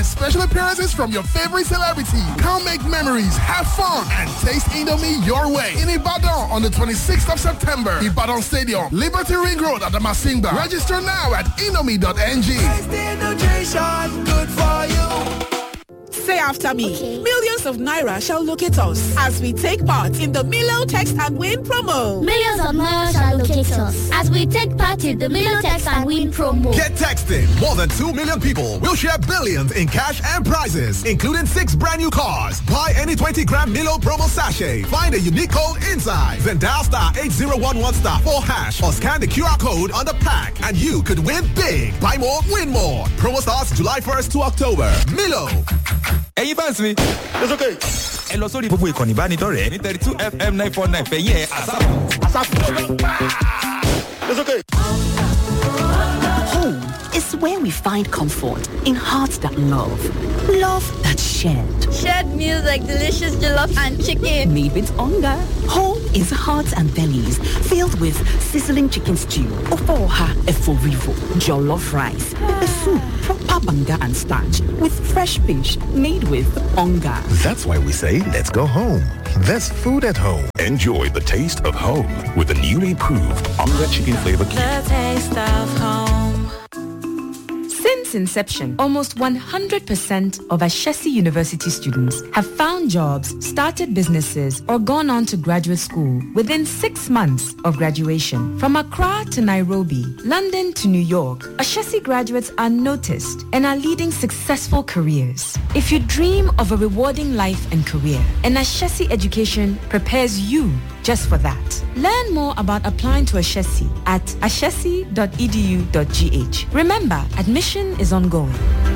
Special appearances from your favorite celebrity. Come make memories, have fun, and taste Indomie your way. In Ibadan on the 26th of September, Ibadan Stadium, Liberty Ring Road at the Masimba. Register now at indomie.ng. good for you. Say after me. Millions of Naira shall locate us as we take part in the Milo Text and Win promo. Millions of Naira shall locate us as we take part in the Milo Text and Win promo. Get texting. More than 2 million people will share billions in cash and prizes, including six brand new cars. Buy any 20 gram Milo promo sachet. Find a unique code inside. Then dial star 8011 star 4 hash or scan the QR code on the pack and you could win big. Buy more, win more. Promo starts July 1st to October. Milo. ẹ̀yin fans mi. it's okay. ẹ lọ sórí gbogbo ìkànnì ìbánidọ́rẹ̀ẹ́ ní thirty two fm nine four nine fẹ̀yìn ẹ̀ àsáfù. àsáfù. it's okay. Home is where we find comfort in hearts that love, love that shared. Shared meals like delicious jollof and chicken. Made with hunger. Home is hearts and bellies filled with sizzling chicken stew, ofoha eforivo, jollof rice, pepper soup, proper banga and starch with fresh fish made with hunger. That's why we say let's go home. There's food at home. Enjoy the taste of home with the newly proved Onga Chicken Flavor Cube. The taste of home. Since inception, almost 100% of Ashesi University students have found jobs, started businesses, or gone on to graduate school within six months of graduation. From Accra to Nairobi, London to New York, Ashesi graduates are noticed and are leading successful careers. If you dream of a rewarding life and career, an Ashesi education prepares you just for that. Learn more about applying to Ashesi at ashesi.edu.gh. Remember, admission is ongoing.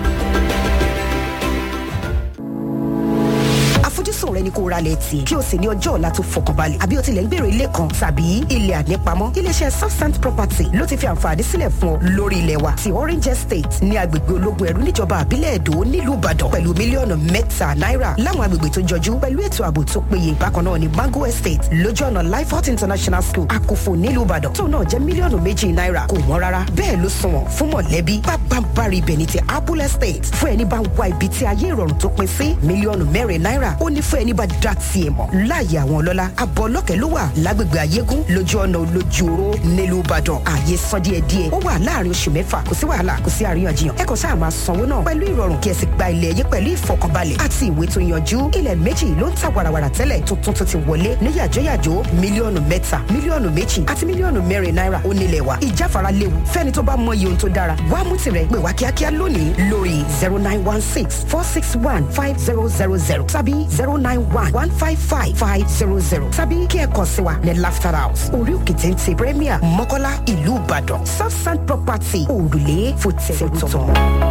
àfojúsùn rẹ ni kó ra lẹ̀ tì kí o sì ní ọjọ́ ọ̀la tó fọkànbalẹ̀ àbí o tilẹ̀ ń gbèrò ilé kan tàbí ilẹ̀ ànípamọ́ iléeṣẹ́ southsand property ló ti fi àǹfààní sílẹ̀ fún ọ lórí ilẹ̀ wa ti orange estate ní agbègbè ológun ẹ̀rú níjọba àbílẹ̀ èdò nílùú ìbàdàn pẹ̀lú mílíọ̀nù mẹ́ta náírà láwọn agbègbè tó jọjú pẹ̀lú ètò ààbò tó péye bákan náà ní mango estate lójú ọ̀nà lifehot international school àkófò nílùú ìbàdàn tó náà jẹ́ mílíọ̀nù méjì náírà kò wọ́n rárá bẹ́ẹ̀ ló sunwọ̀n fún mọ̀lẹ́bí pápánbárì ibẹ̀ ní ti apple estate fún ẹni bá ń wá ibi tí ayé ìrọ̀rùn tó pin sí mílíọ̀nù mẹ́rin náírà ó ní fún ẹni bá dá tiẹ̀ mọ̀ láàyè àwọn ọlọ́lá abọ́ ọlọ́kẹ́ ló wà lágbègbè ayégún lójú ọ̀nà olójúoró nílùú ìbàdàn ààyè san díẹ̀ díẹ̀ ó wà láàrin oṣù mẹ́fà kò sí wàhálà kò sí àríyànjiyàn ẹ kàn sáà máa sanwó náà pẹ̀lú ìrọ̀rùn kí ẹ sì gba ilẹ̀ yín pẹ̀lú ìfọkànbalẹ̀ àti ìwé tó yanjú ilẹ̀ méjì ló ń ta wàràwàrà tẹ́lẹ̀ tuntun tó ti wọlé ní yàjóyàjó mílíọ̀nù mẹ́ta mílíọ̀nù méjì àti mílíọ̀nù mẹ́rin náírà ó nílẹ̀ wa ìjáfara léwu fẹ́ni tó bá mọ iye ohun tó dára wá mú tirẹ̀ pè wá kíákíá lónìí lórí zero nine one six four six one five zero zero zero tàbí zero nine one one five five five zero zero tàbí kí ẹ kàn sí wa ní laughter house orí òkè téńté premier mọ́kọ́lá ìlú ìbàdàn southside property òrùlé fòtẹ́ẹ̀tọ̀.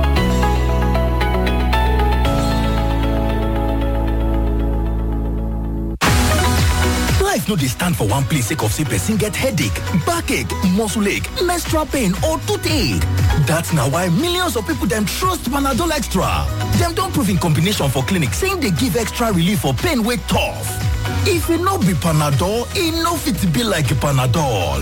life no dey stand for one place sake of say person get headache backache muscle ache menstrual pain or toothache dat na why millions of people dem trust panadol extra dem don prove in combination for clinic say im dey give extra relief for pain wey tough if e no be panadol e no fit be like panadol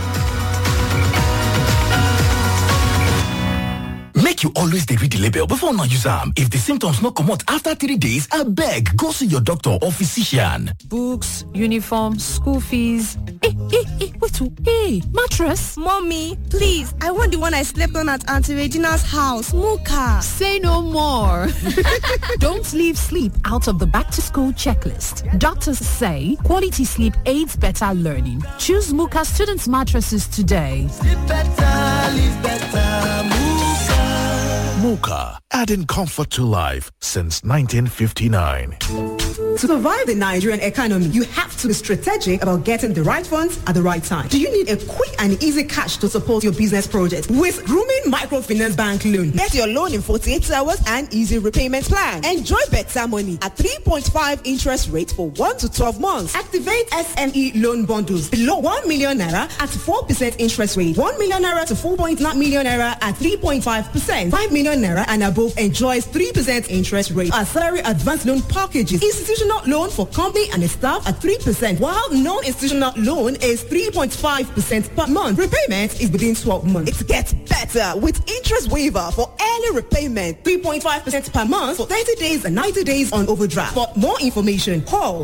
make you always dey read the label before una use am if the symptoms no comot after three days abeg go see your doctor or physician books uniform school fees eh eh eh wait o hey mattress mommy please i want the one i slept on at aunty regina's house muka say no more don't leave sleep out of the back to school checklist doctors say quality sleep aids better learning choose muka students mattresses today sleep better live better Muka, adding comfort to life since 1959. To survive the Nigerian economy, you have to be strategic about getting the right funds at the right time. Do you need a quick and easy cash to support your business project? With Grooming Microfinance Bank Loan, get your loan in 48 hours and easy repayment plan. Enjoy better money at 3.5 interest rate for 1 to 12 months. Activate SME loan bundles below 1 million naira at 4% interest rate. 1 million naira to 4.9 million naira at 3.5%. 5 million million naira and above enjoys 3% interest rate. Our salary advance loan packages. Institutional loan for company and staff at 3%, while non-institutional loan is 3.5% per month. Repayment is within 12 months. It gets better with interest waiver for early repayment. 3.5% per month for 30 days and 90 days on overdraft. For more information, call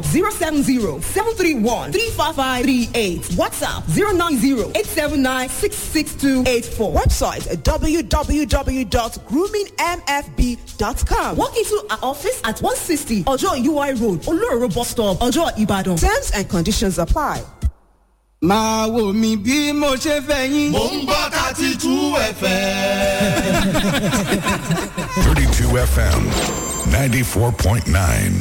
070-731-35538. WhatsApp 090-879-66284. Website www.groomingmfb.com. Walk into our office at 160 Ojo UI Road, Oloro Bus Stop, Ojo Ibadan. Terms and conditions apply. máa wò mí bí mo ṣe fẹ́ yín. Mo ń gbọ́ thirty two FM. 32 FM 94.9.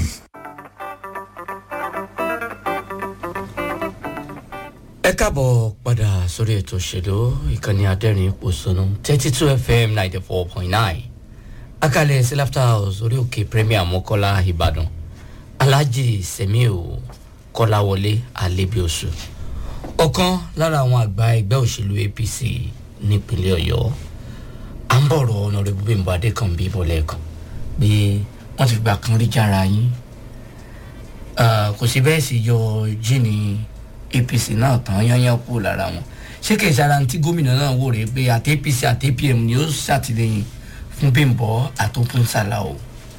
ẹ káàbọ̀ padà sórí ètò òṣèlú ìkànnì adẹ́rìn pòṣónú thirty two fm ninety four point nine akalẹ̀ sí laughter house orí òkè premier mọ́kọ́lá ìbàdàn alhaji semiu kọ́láwọlé alẹ́bíoṣù ọ̀kan lára àwọn àgbà ẹgbẹ́ òṣèlú apc nípínlẹ̀ ọ̀yọ́ à ń bọ̀rọ̀ ọ̀nàrẹ́bù bímbọ adékànbí bọ̀lẹ̀ kan bí wọ́n ti gbà kan rí jára yín Ah, kò sí bẹ́ẹ̀ sì yọ jíìnì apc náà tán yányán kú lára wọn ṣé kì í ṣara tí gómìnà náà wò rè pé àti apc àti apm ni ó ṣàtìlẹyìn fún bímbọ àtòkùn sàlàó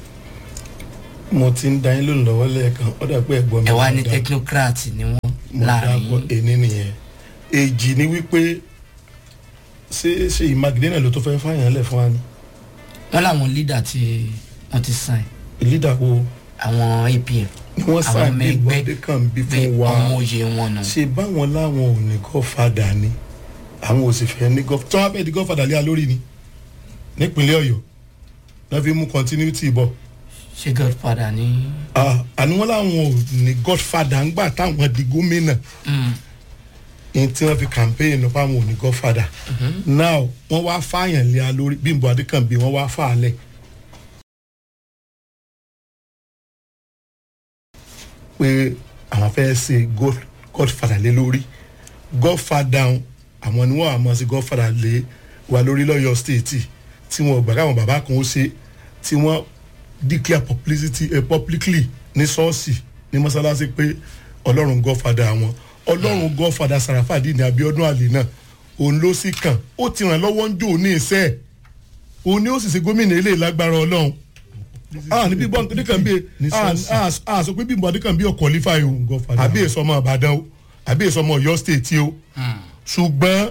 mo ti ń da yín lónìí lọ́wọ́ lẹ́ẹ̀kan ó dà pé ẹ̀gbọ́n mi ẹ wá ní dáadáa. technocrat ni wọn mo láàrin dákọ èní nìyẹn èjì ni wípé ṣé ṣe ìmàgídé náà ló tó fẹ́ fáyàn lẹ̀ fún wa ni. wọn làwọn leader tí wọn ti sign. leader wo. àwọn apm ni wọ́n àwọn sáà ọmọ bí ẹgbẹ́ ìwọ́de kan bí bẹ́ẹ̀ fún wa ọmọ òye wọn nù. ṣe báwọn láwọn ò ní gọ́fàdà ni àwọn ò sì fẹ́ ní gọ́fàdà tí wọ́n fẹ́ di gọ́fàdà lé a lórí ni nípínlẹ̀ ọ̀yọ́ náà fi mú continuity bọ̀. ṣé godfather ní. Ah, àní wọn láwọn ò ní godfather ńgbà táwọn di gómìnà ní tí wọn fi campaign lọ fáwọn ò ní godfather now wọn wá fààyàn lé a lórí bímbọ adékànbí wọn wá fà á lẹ. pé àwọn fẹ́ ṣe God- godfather lé lórí godfather àwọn ni wọn àmọ́ sí godfather lé wa lórí lọ́yọ̀ state tí wọn ò gbà káwọn bàbá kan ó ṣe tí wọ́n declare publicity uh, publicly ní ṣọ́ọ̀ṣì ní mọ́sálásí pé ọlọ́run godfather àwọn ọlọ́run godfather sarafadi ní abiodun ali náà òun ló sì kàn ó ti ràn lọ́wọ́ ń jò ní ìṣe ẹ̀ òun ni ó sì ṣe gómìnà ilé ìlágbára ọlọ́run ah ní bíbọ́ nìkan bí ah ah sọ pé bíbọ́ nìkan bí ọkọ̀ lífà o àbí èso ọmọ àbàdàn o àbí èso ọmọ ọ̀yọ́ state o ṣùgbọ́n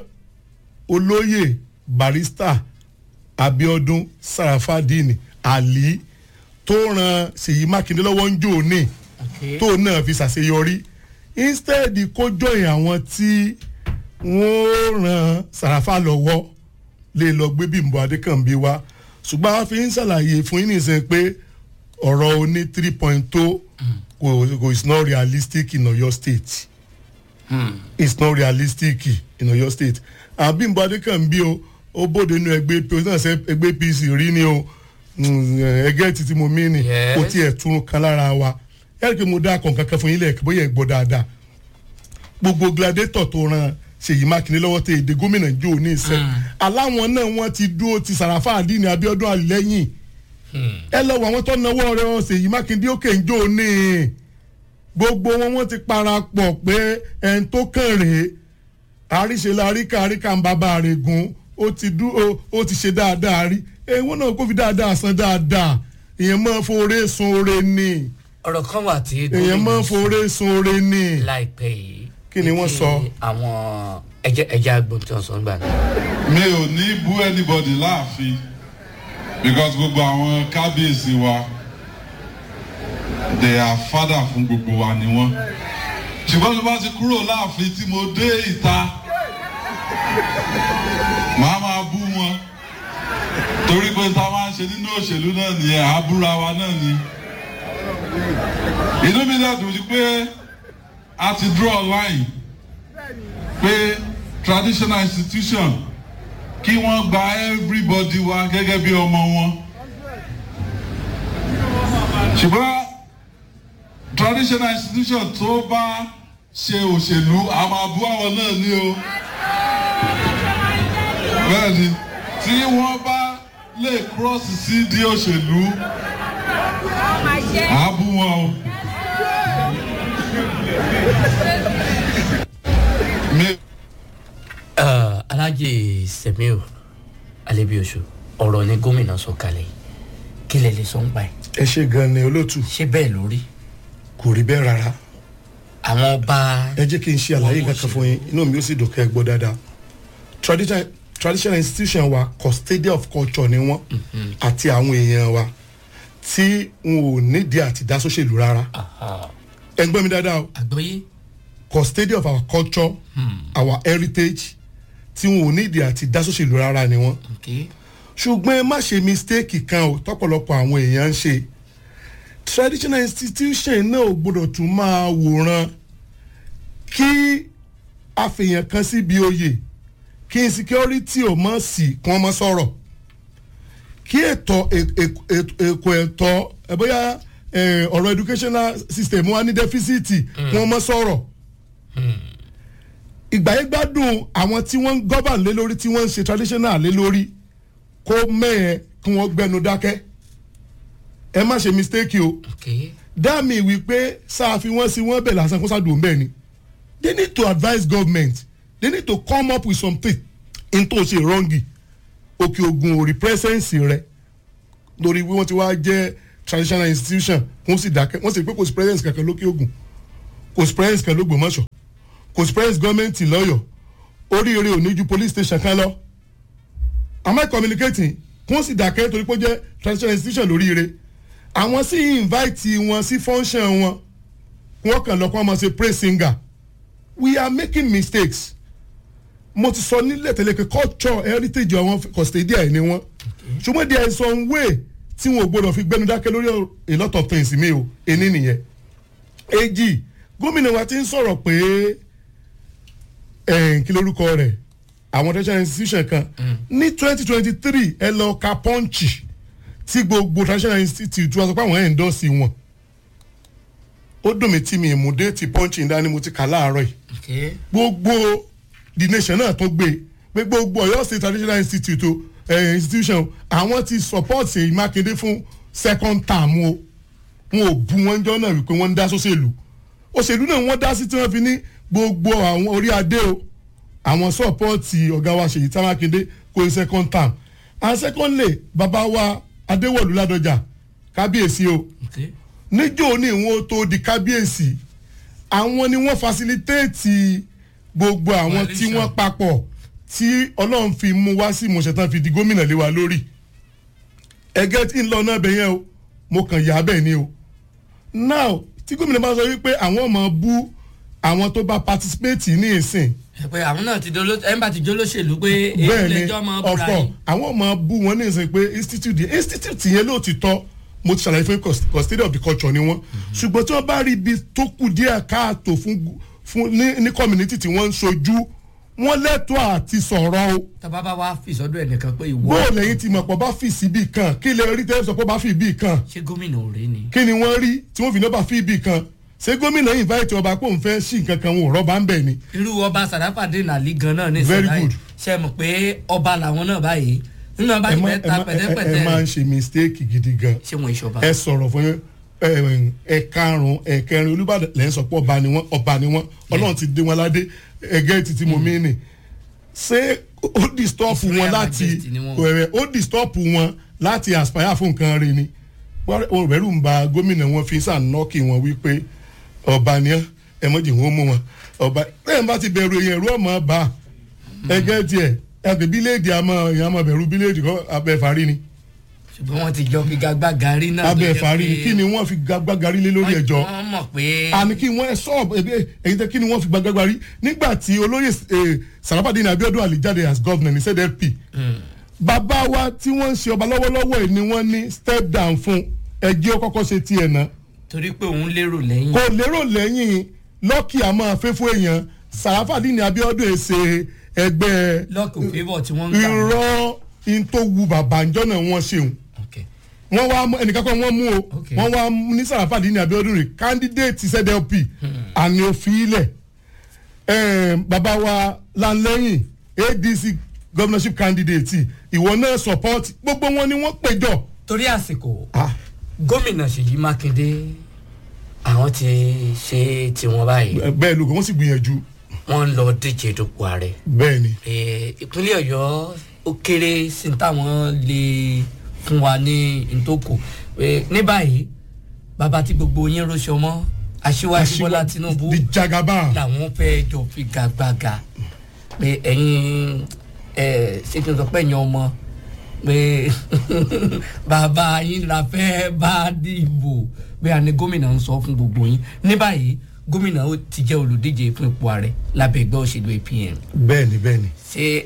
olóyè barista abiodun sarafadini ali tó ran ṣèyí mákindé lọ́wọ́ ń jò ní tó náà fi ṣàṣeyọrí instead kó jọyìn àwọn tí wọ́n ran sàràfà lọ́wọ́ lè lọ gbé bímbọ adékànbí wá ṣùgbọ́n a fi ń ṣàlàyé fún yín nìṣẹ́ pé ọ̀rọ̀ oní three point two kò kò is not realistic in oyo state it's not realistic in oyo state àwọn bímbọ adékànbí o ó bóde inú ẹgbẹ́ apc náà ṣe ẹgbẹ́ apc rí ni o ẹgẹ́ títí mo mí ni kò tiẹ̀ tún kan lára wa yẹ́nì kí mo dá akọ̀ kankan fún yín lẹ́ẹ̀kẹ́ bóyá ẹ̀ gbọ́ dáadáa gbogbo gladiator tó ran ṣèyí mákindé lọ́wọ́ tẹ èdè gómìnà jò ní ìṣẹ́ aláwọn náà wọ́n ti dúró ti sàràfà àdínní abiodun àlẹ́yìn ẹ lọ wọ àwọn tó náwó rẹ ọ ṣèyí mákindé òkè ń jò ní gbogbo wọn wọn ti parapọ̀ pé ẹn tó kàn rèé àríṣe la àríkà àríkà ń bàbá rẹ̀ gun ó ti dú ó ti ṣe dáadáa rí èèwọ̀n náà kó fi dáadáa san dáadáa ìyẹn máa foore sun oore ni ọ̀rọ̀ kan wà tí èèyàn máa foore sun oore ni láìpẹ́ yìí kí ni wọ́n sọ. àwọn ẹjẹ ẹjẹ agbóhùn tí wọ́n sọ nígbà náà. mi ò ní bú anybody láàfin because gbogbo àwọn kábíyèsí wa they are father fún gbogbo wa ni wọ́n ṣùgbọ́n tó bá ti kúrò láàfin tí mo dé ìta màá máa bú wọn torí pé tá a máa ń ṣe nínú òṣèlú náà nìyẹn àbúra wa náà ni inú mi dẹ̀ dùn sí pé a ti draw line pé traditional institution kí wọ́n gba everybody wa gẹ́gẹ́ bí ọmọ wọn ṣùgbọ́n traditional institution tó bá ṣe òṣèlú a máa bú àwọn náà ní o bẹ́ẹ̀ ni tí wọ́n bá lè cross sí di òṣèlú àbú wọn o. Uh, alájì semiu alebiosu ọ̀rọ̀ ni gómìnà sọ kalẹ̀ kí lè lè sọ ń pa ẹ̀. ẹ ṣe gan ni olóòtú. ṣé bẹ́ẹ̀ ló rí. kò rí bẹ́ẹ̀ rárá. àwọn ọba. ẹ jẹ́ kí n ṣe àlàyé kankan fún yín inú mi ó sì dùn kẹ́ ẹ gbọ́ dáadáa traditional traditional institution wa custodian of culture ni wọ́n àti àwọn èèyàn wa tí n ò nídìí àti dá sóṣèlú rárá ẹ ń gbọ́ mi dáadáa o àgbọ́yé. custodian of our culture our heritage tí n ò nídìí àti dá sóṣèlú rárá ni wọ́n ṣùgbọ́n ẹ má ṣe mistake kan o tọ́pọ̀lọpọ̀ àwọn èèyàn ń ṣe traditional institution náà ò gbọdọ̀ tún máa wòran kí àfihàn kan síbi oyè kí insecurity ò mọ̀ sí kí wọ́n mọ̀ sọ̀rọ̀ kí ètò èkó ẹ̀tọ́ ẹ̀ bóyá ọ̀rọ̀ educational system wa ní deficit kí wọ́n mọ̀ sọ̀rọ̀ ìgbà yẹn gbádùn àwọn tí wọ́n ń gọ́bàn lé lórí tí wọ́n ń ṣe traditional lé lórí kó mẹ́ẹ̀ kí wọ́n gbẹnu dákẹ́ ẹ má ṣe mistake o dáàmì wípé sáàfin wọn sí wọn bẹ̀ lásán kó sádùn bẹ́ẹ̀ ni they need to advise government they need to come up with something in tó ṣe wrongi òkè ogun ò rí presence rẹ lórí wí wọ́n ti wá jẹ́ traditional institution wọ́n sì dákẹ́ wọ́n sì pé kò sí presence kankan lókè ogun kò sí presence kan lógbòmọ̀ṣọ́ kò sí presence gọ́ọ̀mẹ̀ntì lọ́yọ̀ oríire ò ní ju police station kan lọ am I communicating wọ́n sì dákẹ́ torí pé ó jẹ́ traditional institution lóríire àwọn sì invite wọn sí function wọn wọn kàn lọ́kọ́ ọmọ ṣe praise singer we are making mistakes mo ti sọ nílẹ̀ tẹ́lẹ̀ pé culture heritage àwọn custodian ni wọ́n ṣùgbọ́n there is some way tí wọn ò gbọdọ̀ fi gbẹnu dákẹ́ lórí a lot of things mi o èní nìyẹn èjì gómìnà wa ti ń sọ̀rọ̀ pé kí lórúkọ rẹ̀ àwọn traditional institution kan ní twenty twenty three ẹ lọ ka pọ́ǹchì tí gbogbo traditional institute wa sọ pé àwọn ẹ̀ ń dọ́sí wọn ó dùn mí tí mi mú déètì pọ́ǹchì dání mo ti kà láàárọ̀ yìí gbogbo the nation náà tó gbé pé gbogbo ọ̀yọ́ state traditional institute o eh, institution àwọn ti support ṣèyí mákindé fún second term o wọn ò bu wọn jọ náà wípé wọ́n ń dá sóṣèlú òṣèlú náà wọ́n dá sí tí wọ́n fi ní gbogbo àwọn orí adé o àwọn sọ́pọ́ọ̀tì ọ̀gá wa ṣèyí tá mákindé kó ní second term and secondly bàbá wa adéwọ̀lú ládọjà kábíyèsí o níjó ní ìwọ̀n tó di kábíyèsí àwọn ni wọ́n facilitate gbogbo àwọn tí wọ́n papọ̀ tí ọlọ́run fi mú wá sí ìmọ̀ṣẹ̀tàn fi di gómìnà lé wa lórí ẹgẹ́ tí ń lọ náà bẹ̀ yẹn o mo kàn yà á bẹ́ẹ̀ ni o now tí gómìnà bá sọ wípé àwọn ọmọ bú àwọn tó bá participate ní ìsìn pé àwọn náà ti dolo ẹ̀ ń bá ti jólóṣèlú pé èyí bẹ́ẹ̀ lè ni jọ́ ọmọ of búra course yín. àwọn ọmọ bú wọn ní ìsìn pé institute yẹn institute yẹn ló ti tọ́ mo ti ṣàlàyé fún cust- custodian of the culture ni wọ́n ṣùgbọ́n tí wọ́n bá rí ibi tó kù díẹ̀ káàtó fún fún ní ní community tí wọ́n ń sojú wọ́n lẹ́tọ̀ọ́ àti sọ̀rọ̀ o tọ́ba bá wá fi sọ́dọ̀ ẹnìkan pé ìwọ bóò lẹ́yìn tí mọ̀pọ̀ bá fi síbì kan kí lè rí tẹ́lẹ̀ sọ pé ó bá fi ibì kan ṣé gómìnà ò rí ni. kí ni wọ́n rí tí wọ́n fi náà bá fi ibì kan ṣé gómìnà invite ọba pé òun fẹ́ sí nǹkan kan wọn ò rọ́bà ń bẹ̀ ni irú ọba sàdápàdé nàlí gan náà ní Very ìsọdá yìí good. ṣe mọ̀ pé ọba làwọn náà báyìí nínú ọba ẹ ti má- fẹ́ ẹ ta má- ẹ- ẹ pẹ̀tẹ́pẹ̀tẹ́ máa ń ṣe mistake gidi gan ṣé wọn ìṣọba. ẹ sọ̀rọ̀ fún yín ẹ ẹ karùn ẹ kẹrin olùbàdàn lẹ́yìn sọ pé ọba ni wọ́n ọba ni wọ́n ọlọ́run ti dé wọn ládé ẹgẹ́ títí mo mí nì ṣé ó disturb wọn láti Majesty ni wọ́n. ẹ̀rẹ̀ ó disturb wọn láti aspire fún nǹkan rẹ ni wọ́n rẹ̀rù ń ba gómìnà wọn fi sànọ́ọ̀kì wọn wípé ọba ni ẹ ẹ mọ̀jì wọn mú wọn ọba lẹ́yìn bá ti bẹ̀rù èèyàn ẹ̀rú ọmọ bá ẹgẹ́ tiẹ̀ ẹgbẹ́ bíléèdì àmọ́ èèyàn máa bẹ̀rù bíléèdì kọ́ abẹ́fàrí ni ṣùgbọ́n wọ́n ti jọ fi gagbága rí náà. tó jẹ́ abẹ́fàrí ni pé kí ni wọ́n fi gbàgbágarí lé lórí ẹjọ́ wọ́n mọ̀ pé àní kí wọ́n sọ ẹbí ẹ̀yin tẹ́ kí ni wọ́n fi gbàgbágarí nígbà tí olóyè eh, sarafadini abiodun ali jáde as governor ní zfp bàbá wa tí wọ́n ń ṣe ọba lọ́wọ́lọ́wọ́ yìí ni wọ́n ní step down fún ẹjẹ́ ó kọ́kọ́ ṣe tiẹ̀ náà torí pé òun lérò lẹ́yìn. kò lérò lẹ́yìn lọ́kì àmọ́ afẹ́fọ́ èèyàn sarafadini abiodun ẹ̀ ṣe ẹgbẹ́ lọ́ọ̀kì òfébọ̀ tí wọ́n ń gbà. irọ́ in tó wu bàbá ǹjọ́ náà wọ́n ṣeun wọ́n wá mú- ẹnìkan kan wọ́n mú o wọ́n wá mú ní sàràfàdì ní abiodun rè candidate zlp àní òfin ilẹ̀ bàbá wa lanlẹ́yìn adc governorship candidate ìwọ náà support gbogbo wọn ni wọ́n péjọ. torí àsìkò gómìnà ṣèyí mákindé àwọn ti ṣe tiwọn báyìí. bẹ́ẹ̀ lóko wọ́n sì gbìyànjú. wọ́n ń lọ díje dupò ààrẹ. bẹ́ẹ̀ ni. ìpínlẹ̀ ọ̀yọ́ ó kéré sí táwọn lè fún wa ní ntòkù ní báyìí bàbá tí gbogbo yín rọṣọ mọ́ aṣíwájú bọ́lá tinubu di jagaba làwọn fẹ́ jọ fi gàgbàgà pé ẹ̀yin ṣé kí n sọ pé ẹ̀yin ọmọ pé bàbá yín la fẹ́ bá dìbò pé àní gómìnà ń sọ fún gbogbo yín ní báyìí gómìnà ó ti jẹ́ olùdíje fún ipò ààrẹ lábẹ́ ẹgbẹ́ òṣèlú apm. bẹ́ẹ̀ni bẹ́ẹ̀ni. ṣé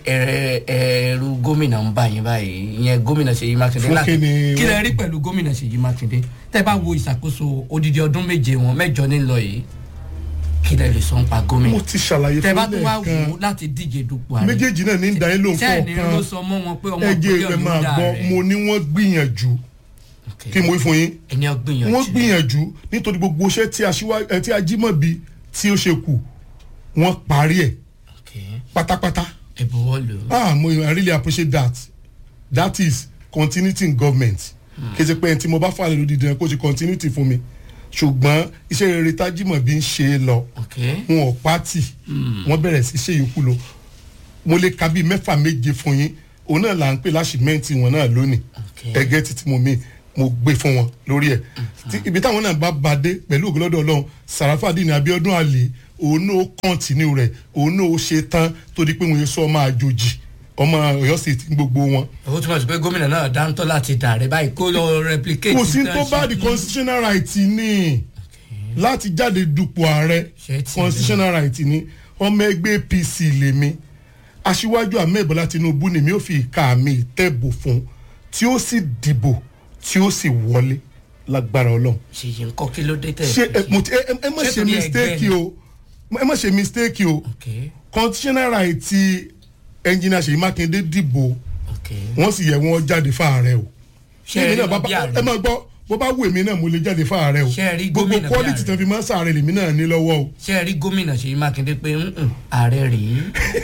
ẹrú gómìnà ń bá yín báyìí ìyẹn gómìnà ṣèyí mákindé láti kí lẹ rí pẹ̀lú gómìnà ṣèyí mákindé tẹ́ bá wo ìṣàkóso odidi ọdún méje wọn mẹ́jọ nílọ yìí kí lẹ lè sọ ń pa gómìnà. mo ti ṣàlàyé fún tẹ́ bá tún wá lẹ́ẹ̀kan wò ó láti díje dupò ààrẹ. méjèèjì náà ní ń darí lóhùn sẹ́ẹ̀ni kọ̀ọ̀kan ló sọ mọ́ wọn pé ọmọ ẹjẹ ìpínlẹ̀ rẹ ọ̀yọ́ máa dà gbọ́ rẹ̀. mo ní wọ́n gbìyànjú kí mo wí fún yín ẹni ọ gbìyànjú. wọ́n gbìyànjú nítorí gbogbo iṣẹ́ tí aṣíwá- ẹ, tí ajímọ̀bí tí ó ṣe kù wọ́n parí ẹ̀ pátápátá. ẹ bọ̀wọ́ lò ó. ah mo i really appreciate that that is continuity in government kì í ṣe pé ẹni tí mo bá fà lè lòdì dàn kó ṣe continuity fún mi ṣùgbọ́n iṣẹ́ rere tájímọ̀bí ń ṣe é lọ wọn ò pátì wọ́n bẹ̀rẹ̀ sí ṣe yòókù lọ mo lè ka bíi mẹ́fà méje fún yín òun náà là ń pè láṣìmẹ́ǹtì wọn náà lónìí ẹgẹ́ títí mo mi mo gbé fún wọn lórí ẹ̀ Tí- ibi táwọn náà bá ba dé pẹ̀lú ògbólọ́dọ̀ ọlọ́run sàràfàdì ní abiodun àlè òun náà ó kọ́ntínú rẹ̀ òun náà ó ṣe tán tó di pé mo yẹ sọ ọmọ àjòjì ọmọ ọ̀yọ́ sì ti gbogbo wọn. ó túmọ̀ sí pé gómìnà náà dáńtọ́ láti dà rẹ̀ báyìí kó lọ replicate. kò sí tán tó ṣe bá di bí- constitutional right ni láti jáde dupò ààrẹ constitutional right ni ọmọ ẹgbẹ́ apc lèmi aṣíwájú ahmed bọ́lá tinubu ni mi ò fi ìka mi tẹ́bù fún tí ó sì dìbò tí ó sì wọlé lágbára ọlọ́run. ṣèyí ń kọ́ kí ló dé tẹ̀. ṣe ẹ mo ti ẹ ẹ- ẹ má ṣe mistake o ẹ má ṣe mistake o constitutional right ti engineer ṣèyí mákindé dìbò wọ́n sì yẹ wọ́n jáde fáàrẹ̀ o. Ṣé ẹ rí Èmi náà wọn bá- bí ààrẹ? ẹ máa gbọ́ bó bá wù mí náà mo lè jáde fáàrẹ̀ o Ṣé ẹ rí gbogbo gómìnà bí quality ààrẹ? tán fi máa ń sàárẹ̀ lèmi náà ní lọ́wọ́ o. ṣé ẹ rí gómìnà ṣèyí mákindé pé "Mm-mm, ààrẹ rèé.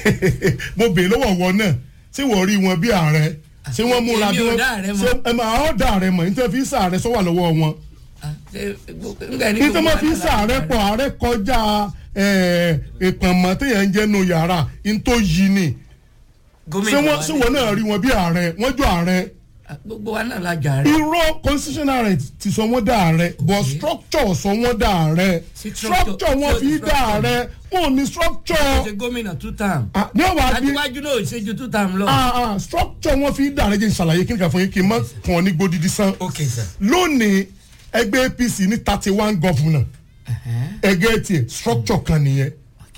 mo bèè lọ́wọ́ wọn náà ṣé wọ́n rí wọn bí ààrẹ ṣé wọ́n múra bí Èmi ò wọ́n dá ààrẹ mọ̀. ṣé ẹ máa ọ́ dá ààrẹ mọ̀ nítorí fi ń sàárẹ̀ sọ́wọ́ lọ́wọ́ wọn. nítorí wọ́n fi ń sàárẹ̀ pọ̀ ààrẹ kọjá ìpànmọ́ téèyàn ń jẹ́nu yàrá ní tó yí ni ṣé wọ́n ṣé wọ́n náà rí wọn bí ààrẹ wọ́n jọ ààrẹ gbogbo wa náà la jà rẹ̀. irọ́ constitutional right ti sọ wọ́n dá ààrẹ but structure sọ wọ́n dá ààrẹ structure wọn fi dá ààrẹ wọn ò ní structure ṣe gómìnà two term. ní ọ̀wá bí àtiwájú náà ò ṣe ju two term lọ. ah ah structure wọn fi dá ààrẹ jẹ́ ìṣàlàyé kí n kà fún yín kí n má kàn ọ́ ní gbódìdí sán ok sir. lónìí ẹgbẹ́ apc ní thirty one governor ẹgbẹ́ tiẹ̀ structure kan nìyẹn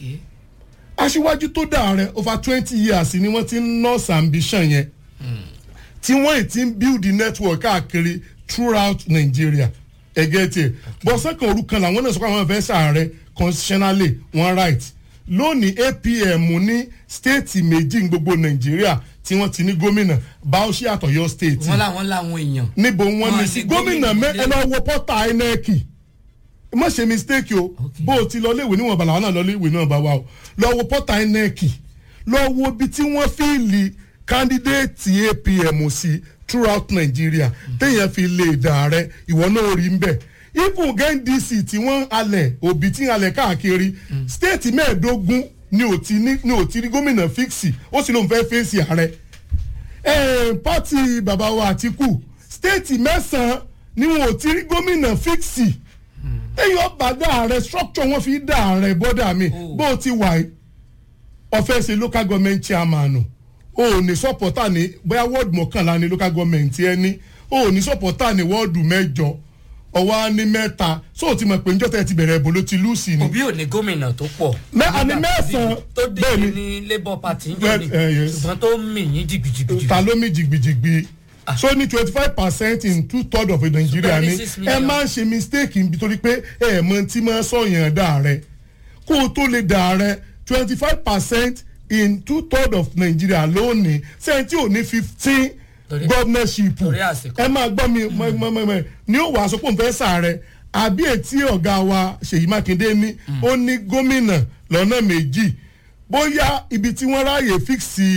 aṣíwájú tó dá ààrẹ over twenty years ni wọ́n ti ń nurse ambition yẹn tí wọ́n ì ti ń build the network káàkiri throughout nigeria ẹgẹ́ tiẹ̀ bọ́sẹ̀ kan orúkọ làwọn náà sọ pé àwọn fẹ́ sàárẹ̀ constitutionally one right lónìí apm ní stéètì méjì ní gbogbo nàìjíríà tí wọ́n ti ní gómìnà bauchi àtọ̀yọ́ stéètì wọ́n làwọn làwọn èèyàn. níbo wọn ní Wọ́n sí ní gómìnà mẹ gómìnà ẹ lọ wo pọ́tà inec má ṣe mistake o bó o ti lọ léèwé níwọ̀n bàlá wọn náà lọ léèwé náà bá wa o lọ wo pọ́tà inec lọ wo ibi tí wọ́n fíìlì kandidate apm sí throughout nigeria téèyàn fi lè dà rẹ ìwọ náà rí ń bẹ̀ even gndc tí wọ́n alẹ̀ òbí tí ń alẹ̀ káàkiri state mẹ́ẹ̀ẹ́dógún ni ò ti ní ni ò ti rí gómìnà fíìsì ó sì lóun fẹ́ fèsì ààrẹ eh, pati bàbá wa àtìkù stéètì mẹ́sàn-án ni wọn ò ti rí gómìnà fíksì èyí ọba dá ààrẹ structure wọn fi dá ààrẹ bọ́dà mi bó o ti wà yìí ọ̀fẹ́ ṣe local government chairman o ò ní sọ́pọ̀tà ní bóyá wọ́ọ̀dù mọ́kànlá ní local government ẹni o ò ní sọ́pọ̀tà ní wọ́ọ̀dù mẹ́jọ ọwọ́ á ní mẹ́ta so o ti mọ̀ pé njọ́tẹ̀ ti bẹ̀rẹ̀ ẹ̀bùn ló ti lùsì ni. òbí ò ní gómìnà tó pọ̀. Mẹ́- àní mẹ́sàn-án tó dé bẹ́ẹ̀ ni. ní labour party ń jọ Bẹ́ẹ̀- ní eh, yes. ṣùgbọ́n tó ń mì yín jìgbìjìgbì. ta ló mi jìgbìjìgbì so ní twenty five percent in two third of nigeria Ṣùgbọ́n ní ni six ẹ million. máa ń ṣe mistake nítorí pé ẹ mọ tí máa sọyàn dà rẹ kó o tó lè dà rẹ twenty five percent in two third of nigeria lónìí sẹ́yìn tí ò ní fifteen governorship ẹ máa gbọ́ mi mọ- mọ- mọ- mọ- ní ó wàá sọ pé òun fẹ́ sàárẹ̀ àbí ètí ọ̀gá wa ṣèyí mákindé ní ó ní gómìnà lọ́nà méjì bóyá ibi tí wọ́n ráàyè fíksì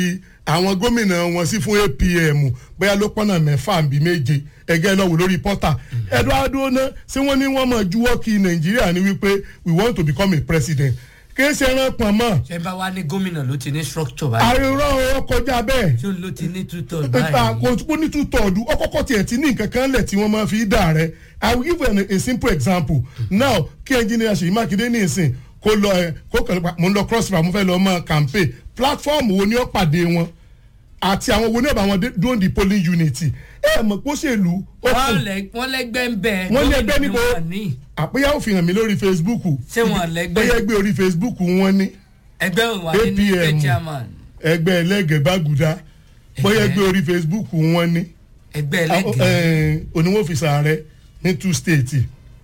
àwọn gómìnà wọn sí fún apm bóyá ló pọ́nà mẹ́fà bí méje ẹgẹ́ lọ́wọ́ lórí pọ́tà eduardo ná ṣé wọ́n ní wọ́n mọ̀ juwọ́ kí nàìjíríà ní wípé we want to become a president kì í ṣe ẹran pọ̀n mọ́ ṣé bá wá ní gómìnà ló ti ní structure báyìí àríwá ọ kọjá bẹ́ẹ̀ tí ó ló ti ní tútọ̀ ìta báyìí kò tún ní two third ọkọ̀kọ̀ tiẹ̀ ti ní nǹkan kan lẹ̀ tí wọ́n máa fi dà rẹ̀ i will give you an, a simple example now kí engineer ṣèyí mákindé ní ìsìn kó lọ ẹ kó kàn mo ń lọ cross river mo fẹ́ lọ mọ campaign platform wo ni ó pàdé wọn àti àwọn wo ni ó bá wọn dé- dúró di polling unit ẹ mọ̀ pé ó ṣèlú ó wọ́n kù lẹ- wọ́n lẹ́gbẹ́ ń bẹ wọ́n ní gómìnà ẹgbẹ́ ni níbo wọ́n ní àpéyà ó fi hàn mí lórí facebook Ṣé wọn lẹ́gbẹ́? bóyá ẹgbẹ́ orí facebook wọn ní ẹgbẹ́ òun wà nínú ẹgbẹ́ apm chairman ẹgbẹ́ ẹlẹ́gẹ̀ẹ́ bágùdá bóyá ẹgbẹ́ orí facebook wọn ní ẹgbẹ́ ẹlẹ́gẹ̀ẹ́ oníwòfìsà rẹ ní two states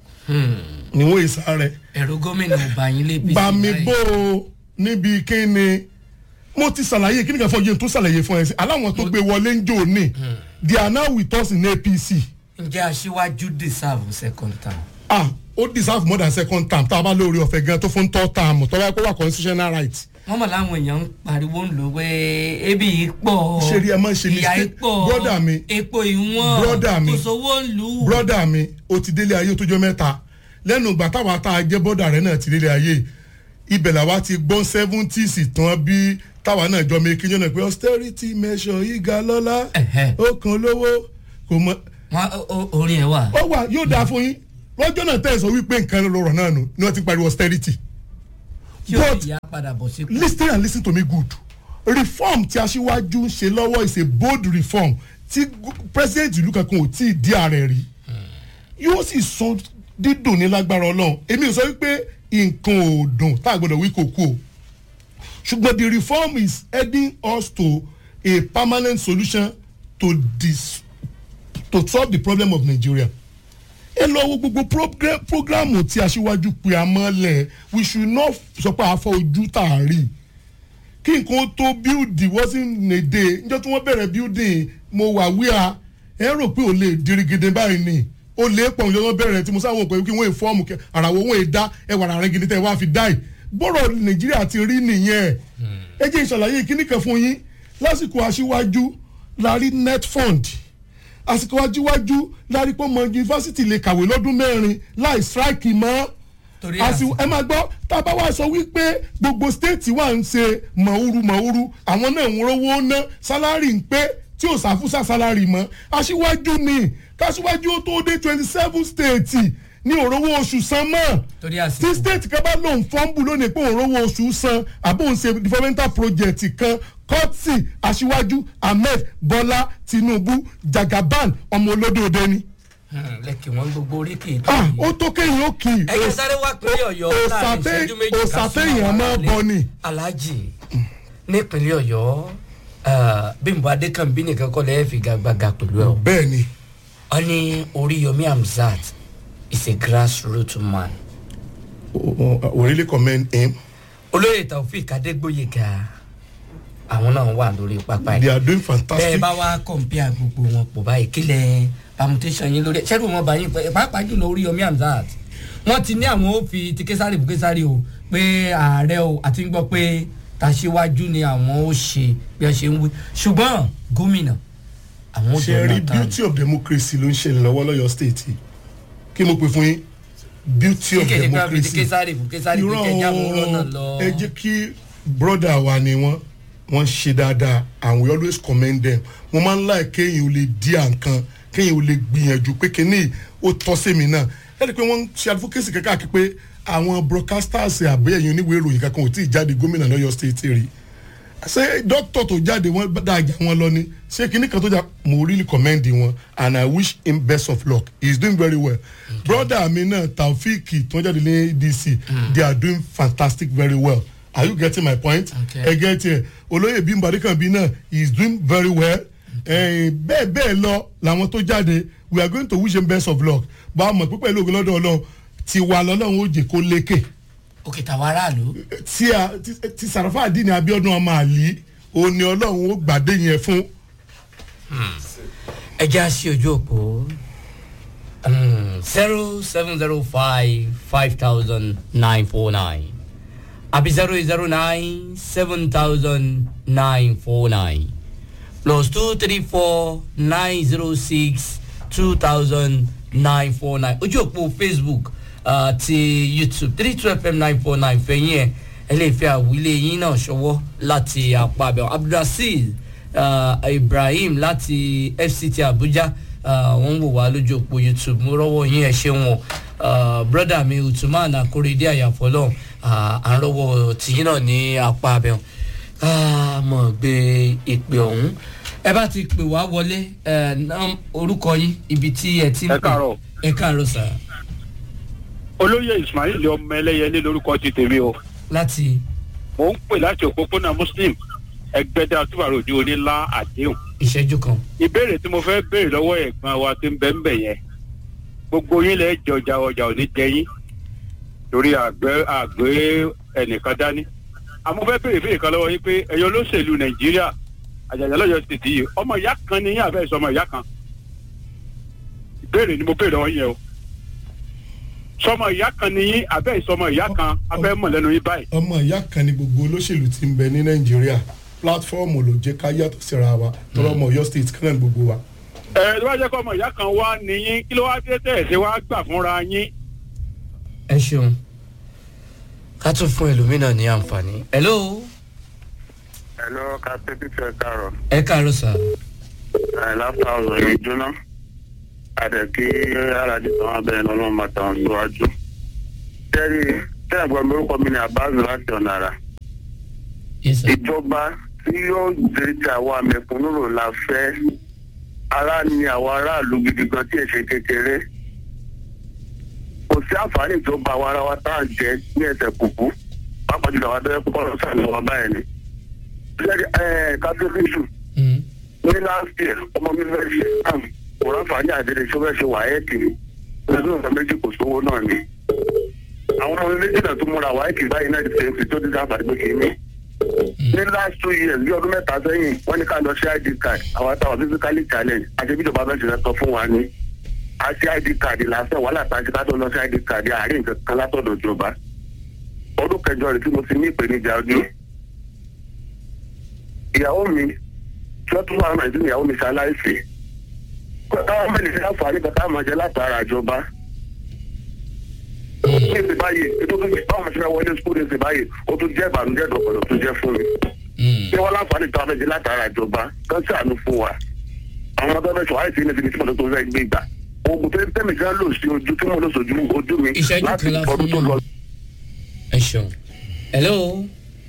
níwọ̀n ìsà rẹ ẹ̀rọ gómìnà ò bá yín lébi bàmí bò ó níbi kíni mo ti ṣàlàyé kíni kan fún ọjọ́ tó ṣàlàyé fún ẹ sí aláwọn tó gbé wọlé ń jò ní they are now with us in apc ǹjẹ́ aṣíwájú deserve second term. ah ó deserve more than second term tá a bá lórí ọ̀fẹ́ gan tó fún third term tó bá kó wà constitutional right. wọ́n mọ̀ láwọn èèyàn ń pariwo ń lò pé ebi yìí pọ̀ ṣe rí ẹ máa ń ṣe ìyá yìí mistake pọ̀ brother mi epo ìwọ̀n brother mi kò sówó ń lù ú. brother mi o ti délé ayé tó jọ mẹ́ta lẹ́nu ìgbà táwa tá a jẹ́ bọ́dà rẹ̀ náà ti délé ayé ibẹ̀ làwa ti gbọ́n seventies tán bí táwa náà jọ mi kíjọ́ náà pé austerity measure ìga lọ́lá ó kan lówó kò mọ. orin ẹ wà. ó wà yóò dáa fún yín lọ́jọ́ náà tẹ̀ sọ wípé nǹkan lọ́rọ̀ náà nù ni wọ́n ti pariwo austerity. tí ó yà padà bọ̀ sí. lis ten and lis ten to me good reform tí aṣíwájú ń ṣe lọ́wọ́ is a bold reform tí gu- president ìlú kankan ò tí ì dí ààrẹ rí yóò sì sọ dídùn ní lágbára ọlọ́run èmi ò sọ wípé nǹkan ò dùn tá a gbọ́dọ̀ wí kò kú o ṣùgbọ́n the reform is heading us to a permanent solution to this to solve the problem of nigeria ẹ lọ wo gbogbo program- programu tí aṣíwájú pe amọ́lẹ̀ we should not sọ pé àfọ ojú tá a rí kí nǹkan tó bíldì wọ́n sì nèdè níjọ́ tí wọ́n bẹ̀rẹ̀ bíldì mo wà wíà ẹ rò pé ò lè dirigidi báyìí ni ó lè pọ̀ níjọ́ wọ́n bẹ̀rẹ̀ tí mo sáwọn òpè kí wọ́n è fọ́ọ̀mù kẹ àràwọ̀ wọ́n è dá ẹwà rẹ̀ gidi tẹ́ wá fi dá ì bọ́rọ̀ nàìjíríà ti rí nìyẹn ẹ jẹ́ ìṣàlàyé kíní kan fún yín lásìkò aṣíwájú la rí net fund àsìkò ajíwájú la rí pé ọmọ yunifásitì lè kàwé lọ́dún mẹ́rin láì strike mọ́ Torí àsì àsìkò. ẹ máa gbọ́ tá a bá wá sọ wípé gbogbo stéètì wà ń ṣe mọ̀ọ́rù mọ̀ọ́rù àwọn náà ń rówó ná sálárì ń pé tí ò sáfúsà sálárì mọ́ aṣíwájú ni káṣíwájú ó tó dé twenty seven stéètì ní òrówó oṣù san mọ́ torí tí àsìkò. stéètì kan bá lòun fọ́ǹbù lónìí pé òrówó oṣù san àbò ń ṣe developmental project kan kọ́tì aṣíwájú ahmed bọ́lá tinubu jagaban ọmọ olódòdó ni lẹ́kì wọ́n gbogbo oríkì tó ah ó tó kéyìn ó kì í. ẹ̀yin sáré wá pínlẹ̀ ọ̀yọ́ láàrin ìṣẹ́jú méjì ká òsàtẹ́ súnmọ́ èèyàn àwọn máa aráalé. bọ ni. alhaji nípínlẹ̀ ọ̀yọ́ ah, bímbọ adékànbí nìkan kọ́ lẹ́yìn figagbága pẹ̀lú ẹ̀ o. bẹ́ẹ̀ ni. wọ́n ní oríyomi hamzat is a grassroot man. we really commend him. olóyè taofik adégbòyega àwọn náà wà lórí pápá yìí. they are doing fantastic. bẹ́ẹ̀ bá wá kọ̀ǹpìà gbogbo wọn pọ̀ báyìí kílẹ̀ permutation yín lórí ẹ̀ ṣẹ́rù wọn bá yín pẹ́ pàápàá jùlọ orí yomi hamzat wọ́n ti ní àwọn ó fi ti késàrì fún késàrì o pé ààrẹ o àti ń gbọ́ pé tàṣíwájú ni àwọn ó ṣe bí wọ́n ṣe ń wí ṣùgbọ́n gómìnà àwọn ó ṣe jọ rí náà beauty of democracy ló ń ṣẹlẹ̀ lọ́wọ́ lọ́yọ̀ state yìí kí mo pè fún yín beauty of kíkẹ́ ṣe pé wọ́n fi ti democracy. késàrì fún késàrì pé kẹjá wọn rọ́nà lọ. ẹ jẹ́ kí broda wa ni wọ́n wọ́n ṣe dáadáa and we always commend them mo máa ń láì kéèyàn ò lè di àǹkan kéèyàn ò lè gbìyànjú pé kíní ó tọ́ sí mi náà ẹ rí i pé wọ́n ń ṣe advocacy kankan àti pé àwọn broadcasters àbẹ́yẹ̀yìn oníwèé ìròyìn kankan ò tí ì jáde gómìnà lọ́yọ̀ state rí ṣé dókítà tó jáde wọn dájà wọn lọ ni ṣé kinní kan tó jà mo really commend wọn and i wish him best of luck he is doing very well okay. brother mi náà taofik tó ń jáde ní dc they are doing fantastic very well are you getting my point ẹ get it olóyè bímbọ adékànbí náà he is doing very well Eh, bẹ́ẹ̀ bẹ́ẹ̀ lọ làwọn tó jáde we are going to wish him best of luck bá a mọ̀ pé pẹ̀lú ògùn lọ́dọ̀ ọlọ́run tiwa lọ́lọ́run ó jẹ́ kó lékè òkè tàwa aráàlú. tí a ti- ti sàràfà àdínní abiodun ọmọ àlì òní ọlọ́run ó gbàdé yẹn fún. ẹ já sí ojú òpó zero seven zero five five thousand nine four nine àbí zero eight zero nine seven thousand nine four nine plus two three four nine zero six two thousand nine four nine ojú òpó facebook uh, ti youtube three two fm nine four nine fẹ̀yìn ẹ̀ ẹ lè fi àwílé yín náà ṣọwọ́ láti apá abẹ́ abdulrasheed uh, ibrahim láti fct abuja wọ́n ń wò wá lójú òpó youtube mo rọ́wọ́ yín ẹ̀ ṣe wọn broda mi utuman akorede àyàfọ́lọ́ à ń rọ́wọ́ tìyín náà ní apá abẹ́ wọn ká mọ̀ gbé ìpè ọ̀hún ẹ bá ti pè wá wọlé ẹ nàm orúkọ yín ibi tí ẹ ti ń pè Ẹ káàárọ̀. ẹ káàárọ̀ sà olóyè ismail ọmọ ẹlẹyẹlé lórúkọ ti tèmi o láti mò ń pè láti òpópónà muslim ẹgbẹdẹ àtúbàrò ní onílá àdéhùn ìṣẹ́jú kan. ìbéèrè tí mo fẹ́ béèrè lọ́wọ́ ẹ̀gbọ́n wa tí ń bẹ́ ń bẹ̀ yẹn gbogbo yín lẹ́ jẹ ọjà ọjà ò ní jẹ yín torí àgbẹ̀ àgbẹ̀ ẹnìkan dání àmọ́ fẹ́ béèrè béèrè kan lọ́wọ́ yín pé ẹ̀yọ́ olóṣèlú nàìjíríà àjàjà lọ́yọ̀ sì ti yìí ọmọ ìyá kan ni yín àfẹ́ sọmọ ìyá kan ìbéèrè ni mo béèrè lọ́wọ́ yín yẹn o sọmọ ìyá kan ni yín àbẹ́ ìsọmọ ìyá kan abẹ́ mọ̀ lẹ́nu yín báyìí ọmọ ìyá kan ni gbogbo olóṣèlú ti ń bẹ ní nàìjíríà pílátífọ́ọ̀mù ló jẹ́ ká yàtọ̀ síra wa tọrọ ọmọ ọyọ state kan náà ni gbogbo wa. ẹ ló wá jẹ́ kọ́ ọmọ ìyá kan wá ní yín kí ló wá dé tẹ̀ ṣe wá gbà fúnra yín. ẹ ṣeun ká tún fún ẹlòmíràn ní àǹfààní. hello Hello, Captain Peter Karo. ẹ káàárọ̀ sà Ẹ láfà ọ̀rọ̀ yìí jóná. Àdẹ̀kí Alájí tán abẹ́rẹ́ ní ọlọ́run bàtà wọn síwájú. Tẹ́lí tẹ́lẹ̀ gbọ́n mi orúkọ mi ni Abazu láti ọ̀nà àrà. Ìjọba tí yóò dé ti àwa mẹ̀kúnnù rò la fẹ́. Ara ni àwọn aráàlú gidi gan tí èsè kékeré. Kò sí àǹfààní ìjọba àwa ara wa tá à ń jẹ ní ẹsẹ̀ kùkú. Pápá jùlọ àwọn abẹ́rẹ́ púpọ̀ lọ́sàn-án ni wọ́n báyìí ni kátólíṣù ní last year ọmọ mi fẹ́ ṣe am kò ráǹfààní àdéhùn tí ó fẹ́ ṣe wáyẹ́ẹ̀kì ni lọ́dún ọ̀sán méjì kò sówó náà ni. àwọn ọmọ mi méjì náà tún múra wáyẹ́ẹ̀kì báyìí náà ti ṣe fi tó ti dábàá pé kì í ní. ní last two years bí ọdún mẹ́ta sẹ́yìn wọ́n ní ká lọ sí id card àwọn àtàwọn physically challenge àti bí ìjọba fẹ́ ṣe sọ fún wa ní. àti id card lásán wàhálà tàbí ká tó lọ sí id card àárín nǹkan kan látọ̀dọ̀ ìjọba. ọdún kẹjọ rẹ̀ tí mo ti ní ìpèníjà ọdún ìyàwó mi tí wọ́n tún wà nàìjíríà ìyàwó mi ṣaláìsì káwọn mẹ́rin ní àǹfààní kan táwọn máa jẹ látara ìjọba. ní ìsìn báyìí ètò tó fi báwọn ṣe fẹ́ wọlé skul ní ìsìn báyìí ó tún jẹ́ ìbànújẹ́ ìdọ̀kọ̀dọ̀ tó jẹ́ fún mi. bí wọ́n láǹfààní tó wọ́n fẹ́ jẹ látara ìjọba kan sí àánú fún wa. àwọn ọmọdé fẹ́ sọ àìsí ní ibi tí mo tó fẹ́ gbé gbà. oògùn tó tẹ́mi gan lò sí ojú tí mo lò sójú ojú mi láti ọdún tó lọ. ẹ ṣeun hello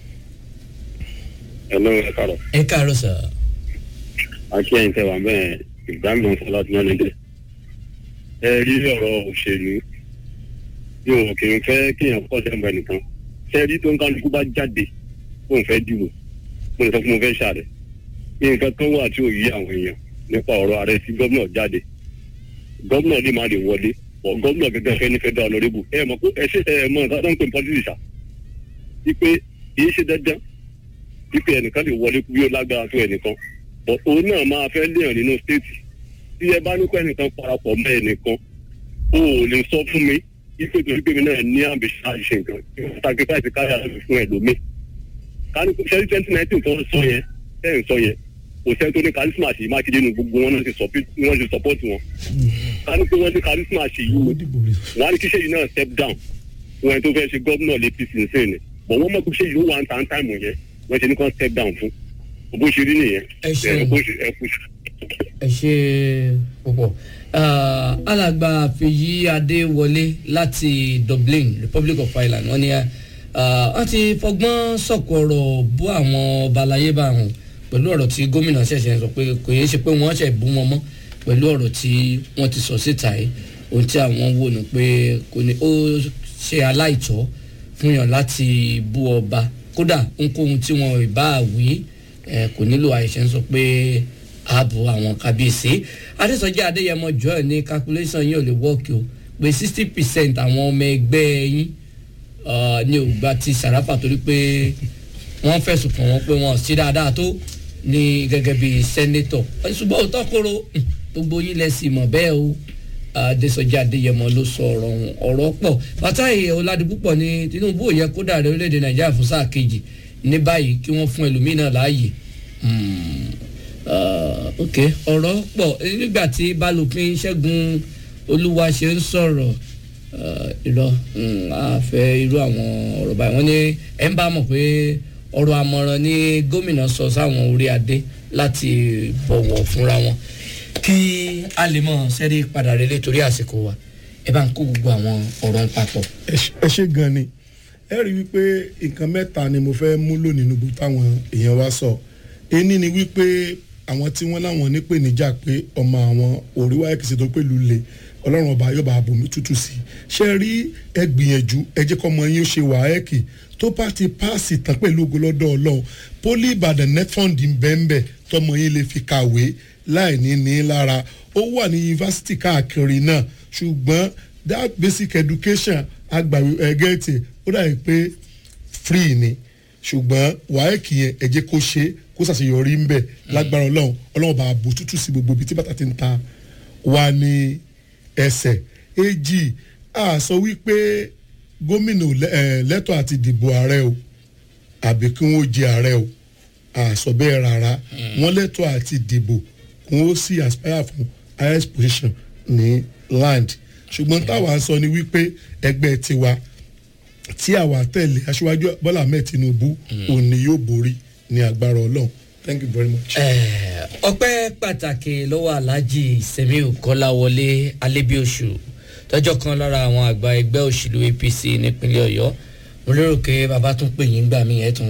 Hello, ẹ káàárọ̀. ẹ káàárọ̀ sà àti ẹ̀yin tẹ wà bẹ́ẹ̀ ìgbàgbọ́n sọlá tí wọ́n lè dé. ẹ rí ọ̀rọ̀ òṣèlú yóò kì í fẹ́ kéèyàn pọ̀ sẹ́mbà nìkan. ṣé rí tó ń kálukú bá jáde kó n fẹ́ dìbò mo lè sọ fún mo fẹ́ ṣàrẹ̀. nǹkan kan wà tí ò yí àwọn èèyàn nípa ọ̀rọ̀ ààrẹ sí gómìnà jáde. gómìnà lè má lè wọlé ọ̀ gómìnà gẹ́gẹ́ fẹ́ ní fẹ́ dá ọ̀nàrẹ́bù. ẹ mọ̀ pé ẹ ṣe ẹ mọ̀ nǹkan tó ń pè ní pọ́lísì ṣá. wípé kì í ṣe dandan wípé ẹnìkan lè wọlé bí ó lágbára tó ẹnìkan But òun náà máa fẹ́ léèyàn nínú stéètì tí ẹ bá ní kó ẹnìkan parapọ̀ mọ́ ẹnìkan o ò lè sọ fún mi wípé torí pé mi náà ní àbíṣe àṣẹ nǹkan sacrifice káyà lọ́sùn fún ẹlòmíì kání sẹ́rí twenty nineteen tó ń sọ yẹn tẹ́ ń sọ yẹn kò sẹ́ni tó ní charisma ṣe mákindé nu gbogbo wọn náà ti support wọn ti support wọn kání pé wọ́n ní charisma ṣe yìí wọ́n á ní kí ṣe yìí náà step down fún ẹni tó fẹ́ ṣe gómìnà lẹ́pìsì nsìn ni bọ̀ wọ́n mọ̀ kó ṣe yìí ó wà ń tàn táìmù yẹn wọ́n ṣe ní kàn step down fún bó ṣe rí nìyẹn ẹ ṣe bó ṣe ẹ kú ṣe. ẹ ṣe púpọ̀ alàgbà fèyí adéwọlé láti dublin republic of ireland wọn ni wọn ti fọgbọ́n sọ̀kò ọ̀rọ̀ bú àwọn ọba aláyé bá wọn pẹ̀lú ọ̀rọ̀ tí gómìnà ṣẹ̀ṣẹ̀ sọ pé kò yẹ ṣe pé wọ́n ṣẹ̀ bú wọn mọ́ pẹ̀lú ọ̀rọ̀ tí wọ́n ti sọ síta yìí ohun tí àwọn wò ní pé kò ní ó ṣe aláìtọ́ fún yàn láti bú ọba kódà ohunkóhun tí wọn ì bá wí kò nílò àìṣe ń sọ pé ààbò àwọn kábíyèsí adésọjí adéyẹmọ joel ní calculation yìí ò lè wọ́ọ̀kì o pé sixty percent àwọn ọmọ ẹgbẹ́ yín ní ògbà ti sàràfà torí pé wọ́n fẹ̀sùn kàn wọ́n pé wọ́n sí dáadáa tó ní gẹ́gẹ́ bí sẹ́nétọ̀ ṣùgbọ́n òótọ́ kóró gbogbo yín lẹ sì mọ̀ bẹ́ẹ̀ o adésọjí adéyẹmọ ló sọ ọ̀rọ̀ ọ̀hún ọ̀rọ̀ pọ̀ bàtàyè ọ̀làdìpúpọ̀ ní tinubu ò yẹ kó dàrẹ́ orílẹ̀-èdè nàìjíríà fún sáà kejì ní báyìí kí wọ́n fún ẹlòmíràn láàyè ok ọ̀rọ̀ pọ̀ nígbà tí balùpín ṣẹ́gun olúwa ṣe ń sọ̀rọ̀ irọ́ àfẹ́ irú àwọn ọ̀rọ̀ báyìí wọ́n ní ẹ̀ ń bá mọ̀ pé ọ̀rọ̀ àmọ̀ràn ní gómìnà sọ sáwọn orí adé láti bọ̀wọ̀ fúnra wọn kí a lè mọ̀ sẹ́rí padà relé torí àsìkò wa ẹ bá ń kó gbogbo àwọn ọ̀rọ̀ ń papọ̀. ẹ ṣe gan ni ẹ rí wípé nǹkan mẹ́ta ni mo fẹ́ múlò nínú gbogbo táwọn èèyàn wa sọ ení ni wípé àwọn tí wọ́n láwọn nípèníjà pé ọmọ àwọn òríwá ẹ̀kìsì tó pẹ̀lú le ọlọ́run ọba yọba àbòmí tútù sí i ṣe rí ẹ gbìyànjú ẹ jẹ́ kọ́ ọmọ yín ó ṣe wàhẹ́ẹ̀kì tó bá ti páàsì tán pẹ̀lú ogolọ́dọ̀ ọlọ́run poli ìbàdàn netfund bẹ́ẹ̀nbẹ́ tọmọ yín lè fi kàwé láì ní ní lára ó wà ní yunifásitì káàkiri náà ṣùgbọ́n that basic education agbàwé ẹgẹ́tì ó dàbí pé free ni ṣùgbọ́n wàhẹ́ẹ̀kì yẹn ẹ jẹ́ kó ṣe kó ṣàṣeyọrí ń bẹ̀ lágbára ọlọ́run ọlọ́run bá bò tútù sí gbogbo ibi tí bàtà ti ń ta wà ní ẹsẹ̀ èjì a sọ wípé gómìnà lẹ́tọ̀ àti dìbò ààrẹ o àbí kí wọ́n jẹ ààrẹ o a sọ bẹ́ẹ̀ rárá wọ́n lẹ́tọ̀ àti dìbò kí wọ́n sì aspire fún highest position ní land ṣùgbọ́n táwa ń sọ ni wípé ẹgbẹ́ tiwa tí àwa tẹ̀lé aṣíwájú bọ́lá ahmed tinubu òní yóò borí ní agbára ọlọ́run thank you very much. ọpẹ́ pàtàkì lọ́wọ́ aláàjì sẹ́miu kọ́láwọlé alẹ́bíoṣù tọ́jọ́ kan lára àwọn àgbà ẹgbẹ́ òṣèlú apc nípínlẹ̀ ọ̀yọ́ mo lérò pé bàbá tún pè yín gbà mí ẹ̀ tún